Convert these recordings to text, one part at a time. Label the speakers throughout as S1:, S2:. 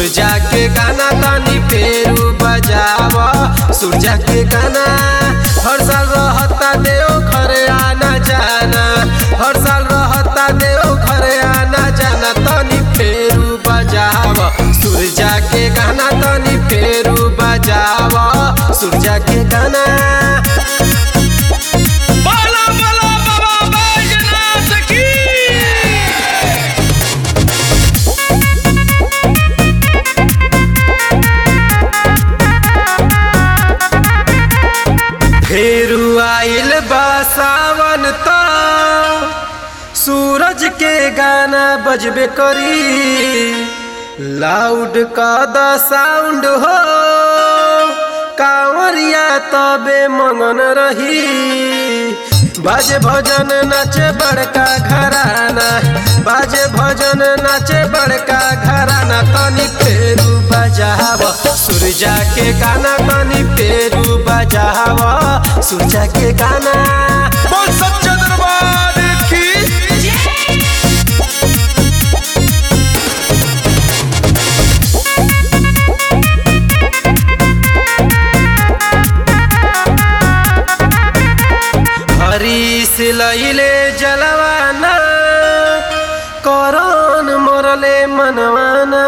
S1: सूरजा के गाना तनी फेरू बजाव सूरजा के गाना हर साल रहता देव घरे आना जाना हर साल रहता देव घरे आना जाना तनी फेरू बजाव सूरजा के गाना तनी फेरू बजाव सूरजा के गाना
S2: बाला बाला बाबा बैजनाथ की
S1: फेरू आइल बा सावन त सूरज के गाना बजबे करी लाउड का द साउंड हो कांवरिया तबे मंगन रही बाजे भजन नाचे बड़का घराना बाजे भजन नाचे बड़का घराना तनी फेरू बजाव सूरजा के गाना तनी फेरू बजाव सूरजा के गाना
S2: बोल सच्चा दरबार की
S1: हरीश लैले जलवाना करन मरले मनवाना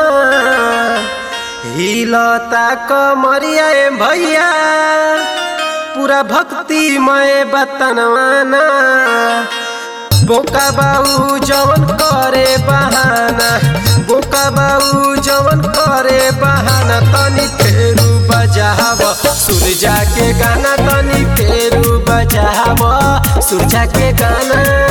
S1: हिलता कमरिया ए भैया पूरा भक्तिमय बतनवाना बोका बाऊ जवन करे बहाना बोका बाऊ जवन करे बहाना तनी फेरू बजाव सूरजा के गाना तनी फेरू बजाव सूरजा के गाना